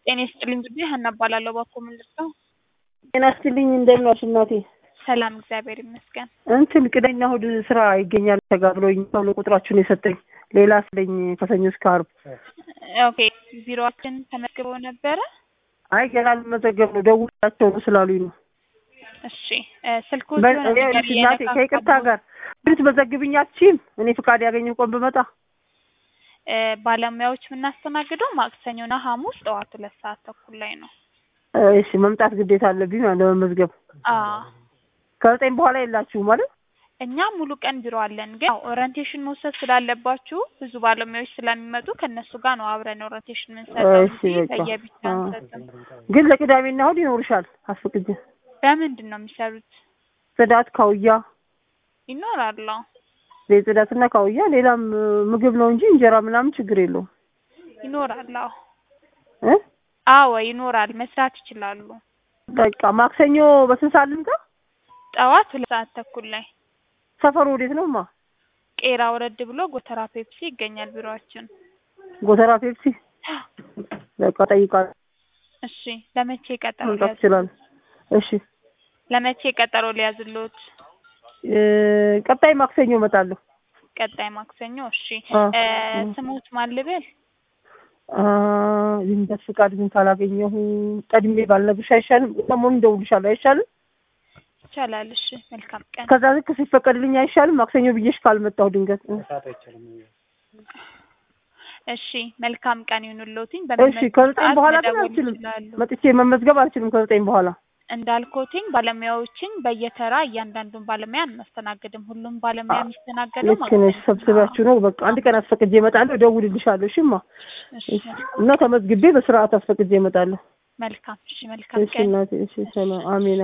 ጤና ይስጥልኝ ጊዜ ሀና እባላለሁ። እባክዎ ምን ልርዳው? ጤና ይስጥልኝ እንደምን ዋልሽ እናቴ? ሰላም እግዚአብሔር ይመስገን። እንትን ቅዳሜና እሑድ ስራ ይገኛል ተጋብሎኝ ተብሎ ቁጥራችሁን የሰጠኝ ሌላ ስለኝ ከሰኞ እስከ ዓርብ። ኦኬ ቢሮአችን ተመዝግበው ነበረ? አይ ገና ልመዘገብ ነው ደውላቸው ነው ስላሉኝ ነው። እሺ እ ስልኩ በ- ሲሆን ነገር ይኸውልሽ እናቴ ከይቅርታ ጋር ልትመዘግብኝ አትችይም? እኔ ፍቃድ ያገኘው ቀን ብመጣ እ ባለሙያዎች የምናስተናግደው ማክሰኞና ሐሙስ ጠዋት ሁለት ሰዓት ተኩል ላይ ነው። እሺ መምጣት ግዴታ አለብኝ ማለት ለመመዝገብ። አዎ ከዘጠኝ በኋላ የላችሁም ማለት እኛ ሙሉ ቀን ቢሮ አለን፣ ግን ያው ኦሪንቴሽን መውሰድ ስላለባችሁ ብዙ ባለሙያዎች ስለሚመጡ ከእነሱ ጋር ነው አብረን ኦሪንቴሽን የምንሰጠው እሺ እንጂ በቃ ለየብቻ አ- አንሰጥም። ግን ለቅዳሜና እሑድ ይኖርሻል አስፈቅጄ በምንድን ነው የሚሰሩት? ጽዳት ካውያ ይኖራል። አዎ ቤት ጽዳትና ካውያ ሌላም እ፣ ምግብ ነው እንጂ እንጀራ ምናምን ችግር የለውም ይኖራል። አዎ እ አዎ ይኖራል። መስራት ይችላሉ። በቃ ማክሰኞ በስንት ሰዓት ልምጣ? ጠዋት ሁለት ሰዓት ተኩል ላይ ሰፈሩ ወዴት ነው ማ? ቄራ ወረድ ብሎ ጎተራ ፔፕሲ ይገኛል ቢሮአችን። ጎተራ ፔፕሲ በቃ ጠይቃለሁ። እሺ ለመቼ ቀጠሮ መምጣት ሊያዝ ይችላል። እሺ ለመቼ ቀጠሮ ሊያዝሎት? እ፣ ቀጣይ ማክሰኞ እመጣለሁ። ቀጣይ ማክሰኞ። እሺ አ፣ እ አ። ስሙት ማን ልበል? አ፣ የልደት ፍቃድ ግን ካላገኘሁ ቀድሜ ባልነግርሽ አይሻልም? ሰሞኑን እደውልልሻለሁ አይሻልም? ይቻላል። እሺ መልካም ቀን። ከዛ ልክ ሲፈቀድልኝ አይሻልም? ማክሰኞ ብዬሽ ካልመጣሁ ድንገት እ። እሺ መልካም ቀን ይሁንልዎትኝ። እሺ በሚመጡት ከዘጠኝ ሰዓት በኋላ ግን መደወል አልችልም። ይችላሉ። መጥቼ መመዝገብ አልችልም ከዘጠኝ በኋላ። እንዳልኮትኝ ባለሙያዎችን በየተራ እያንዳንዱን ባለሙያ አናስተናግድም። ሁሉም ባለሙያ የሚስተናገደው ልክ ነሽ። ሰብስባችሁ ነው። በቃ አንድ ቀን አስፈቅጄ እመጣለሁ፣ እደውልልሻለሁ። እሺማ እሺ እሺ። እና ተመዝግቤ በስርዓት አስፈቅጄ እመጣለሁ። መልካም። እሺ መልካም እሺ ቀን። እናቴ፣ እሺ ሰላም፣ አሜን።